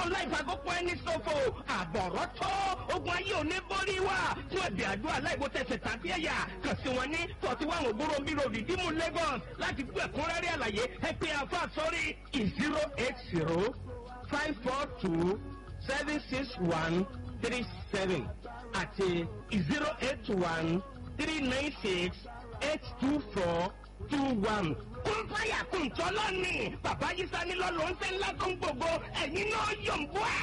ọlọ́run láì fagópọ̀ ẹni ṣòfò àbọ̀rọ̀ tó ogun ayé òní borí wa fún ẹ̀bì àdúrà láìwo tẹ̀sẹ̀ tàbí ẹ̀yà kàn sí wọn ní forty one ògbóró bírò rìdíìmù Lagos láti gbọ́ ẹ̀kúnrẹ́rẹ́ àlàyé ẹ pé àfa sórí zero eight zero five four two seven six one three seven àti zero eight one three nine six eight two four two one. kún fáyà kún tọ́lọ́ ni bàbá yìí sani lọ́lọ́ ń fẹ́ ńlá tó ń gbogbo ẹ̀yin náà yọ̀ ń bọ́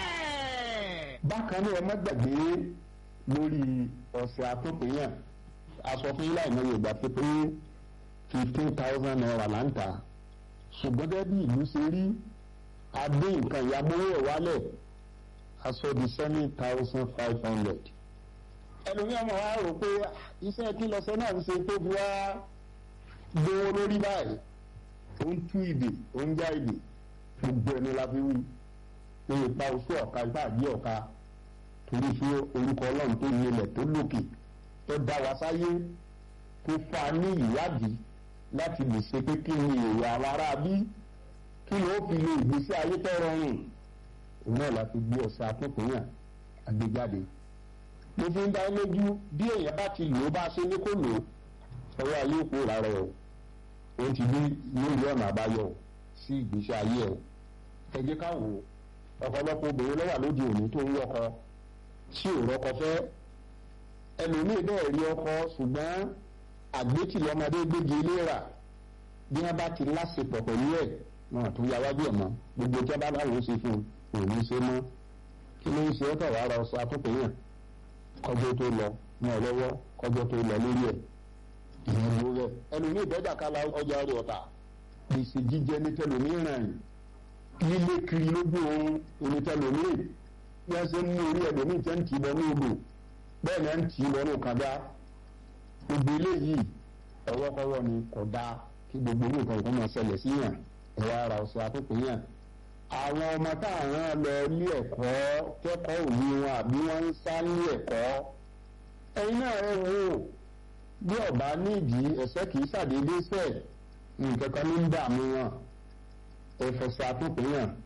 ẹ̀. bákan náà ẹ má gbàgbé lórí ọ̀sẹ̀ àtúnpéyàn aṣọ fún yín láì mọ yorùbá pé pé fifteen thousand naira là ń tà ṣùgbọ́n gẹ́gẹ́ bí ìlú ṣe rí adé nǹkan ìyàmówó ẹ̀ wálẹ̀ aṣọ di seven thousand five hundred ẹlòmíràn máa wá rò pé iṣẹ́ kí lọ́sẹ̀ náà ń ṣe tó fi wá gbówó lórí báyìí ó ń tú ìdè ó ń já ìdè gbogbo ẹni la fi wí pé ipa oṣù ọ̀ka ipa àbí ọ̀ka torí fún orúkọ ọlọ́run tó ní ilẹ̀ tó lókè tó dá wa sáyé tó fa ní ìwádìí láti lè ṣe pé kí ni èrò àwọn ará bí kí ni ó fi lè ìgbésí ayé tó rọrùn òun náà la fi gbé ọ̀sẹ̀ akókòyàn àgbéjáde mo fi ń dá lójú bí èèyàn bá ti lò ó bá ṣe ní kó lò ó ọwọ́ ayé òpó rárẹ̀ o ó ti ní lórí ọ̀nà àbáyọ sí ìgbésí ayé ẹ̀ ẹ jẹ́ ká wò ó ọ̀pọ̀lọpọ̀ obìnrin ló wà lóde òní tó ń wọ́kọ tí ò rọ́kọ fẹ́ ẹlòmíì bẹ́ẹ̀ rí ọkọ ṣùgbọ́n àgbétì lọ́mọdé gbégi ilé rà bí wọ́n bá ti láṣepọ̀ pẹ̀lú ẹ̀ wọn tún ya wájú ẹ̀ mọ́ gbogbo tí wọ́n bá láwọn ṣe fún un òní ṣe mọ́ kí ló ń ṣe ọ́tọ̀ wàá ra ọ̀sẹ̀ àtúntòyàn kọjọ́ tó lọ mọ́ ọ lọ́wọ́ kọjọ́ tó lọ lórí ẹ̀ ìyẹn ló rẹ̀ ẹlòmíì bẹ́ẹ̀dà kálá ọjà rẹ̀ ọ̀tà gbèsè jíjẹ ní tẹlòmíì ràn lílé kiri lójú oorun ní tẹlòmíì bí wọ́n ṣe ń mú orí ẹlòmíì tẹ́ ń tì í bọ́ ní odò bẹ́ẹ̀ ni à ń tì í bọ́ ní òkàdá gbogbo eléyìí ọwọ́kọ́wọ́ ni kò dáa kí gbogbo owó nǹkan ìkọ́ máa ṣẹlẹ̀ sí yàn ẹ̀rọ ara ọ̀sẹ̀ àkókò yàn àwọn ọmọ táwọn lọ ilé ẹ̀kọ́ kẹ́kọ̀ọ́ òní wọn àbí wọ́n ń sá ní ẹ̀kọ́ ẹ̀yin náà ẹ wò ó bí ọba nídìí ẹ̀sẹ̀ kìí ṣàdédé sẹ̀ nǹkan kan ní ń dààmú wọn ẹ̀fọ̀sẹ̀ àtúnkù yàn